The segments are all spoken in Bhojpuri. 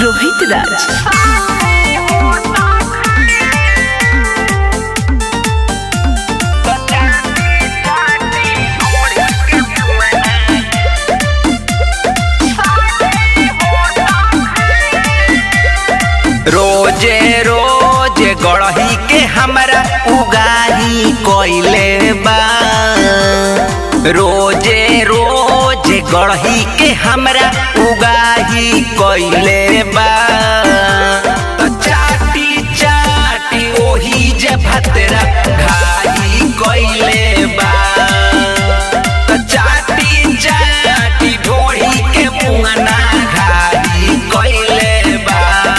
रोहित राज रोजे रोजे गढ़ही के हमरा उगाही कोइले बा रोजे रोजे गढ़ही के हमरा उगाही कोइले बा तो चाटी चाटी ओही जे भतरा घाही कोइले बा तो चाटी चाटी ढोढ़ी के मुंगना घाही कोइले बा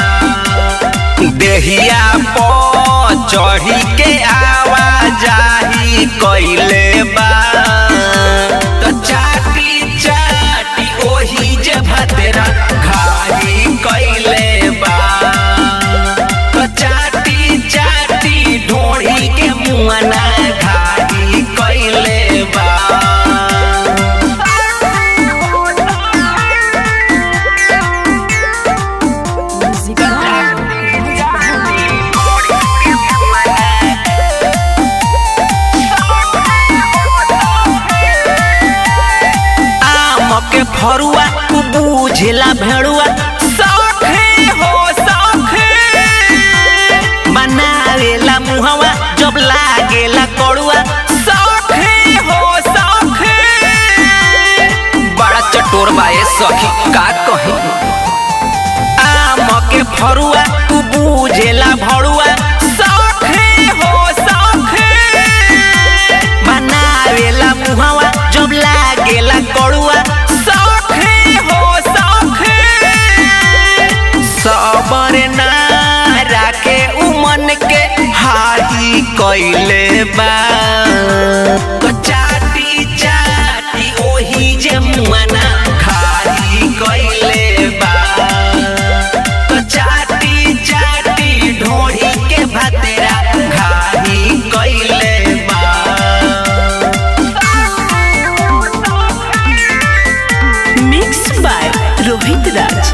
देहिया पो चढ़ी के आवाजाही कइले बा तो चाटी चाटी ओही जे भतरा घाही कइले बा तो चाटी चाटी ढोढ़ी के मुंगना घाही कइले बा आम के फरुआ तू बूझला भेड़ुआ सौखे हो सौखे बनावेला मुहवा जब लागेला कड़ुआ सौखे हो सौखे बड़ा चटोर बाए सखी का कही आम के फरुआ तू बूझेला भड़ुआ सौखे हो सौखे बनावेला मुहवा जब लागेला कड़ुआ सौखे हो सौखे सबर ना राखे उमन के हाही कइले बा तो चाटी चाटी ओही जे मुआना खाही कइले बा तो चाटी चाटी ढोढ़ी के भतेरा घाही कइले बा मिक्स बाय रोहित राज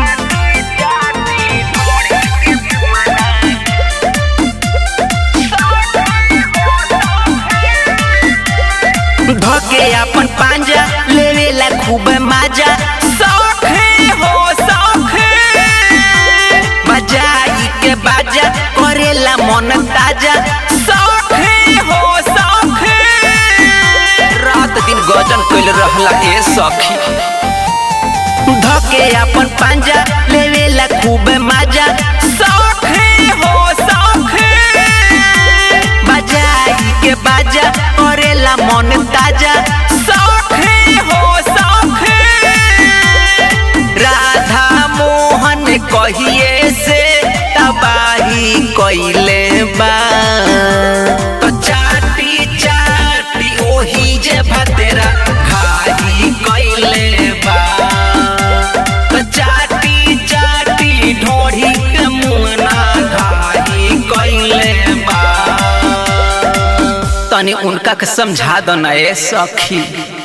धके अपन पांजा लेवेला खूब माजा सौखे हो सौखे बजाई के बाजा करेला मन ताजा सौखे हो सौखे रात दिन गजन कइल रहला ए सखी धके अपन पांजा लेवेला खूब माजा सौखे हो सौखे बजाई के बाजा करेला मन ताजा सौखे हो सौखे राधा मोहन कहिए से तबाही कइले बा तो चाटी चाटी ओही जे भतेरा घाही कइले बा तो चाटी चाटी ढोढ़ी के मुंगना घाही कइले बा तनी उनका के समझा दो ना ए सखी